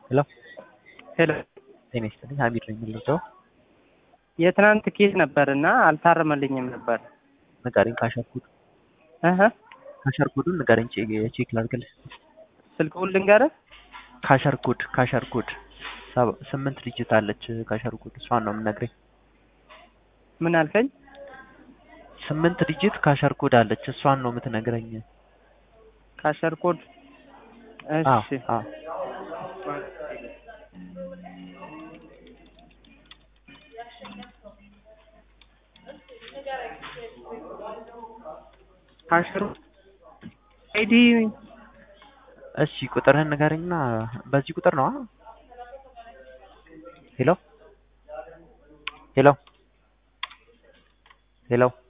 ሄሎ ሄሎ ጤና ይስጥልኝ ሀሚድ ነኝ የምልለው የትናንት ኬዝ ነበር እና አልታረመልኝም ነበር። ንገረኝ ካሸርኩድ እህ ካሸርኩዱን ንገረኝ ቼ- ቼክ ላድርግልህ ስልክውን ልንገርህ። ካሸርኩድ ካሸርኩድ ሰባ- ስምንት ዲጂት አለች ካሸርኩድ እሷን ነው የምነግረኝ ምን አልከኝ? ስምንት ዲጂት ካሸርኩድ አለች እሷን ነው የምትነግረኝ ካሸር ኮድ አዎ እሺ አዎ ካሸር አይዲ እሺ ቁጥርህን ንገረኝና በዚህ ቁጥር ነው አ? ሄሎ ሄሎ ሄሎ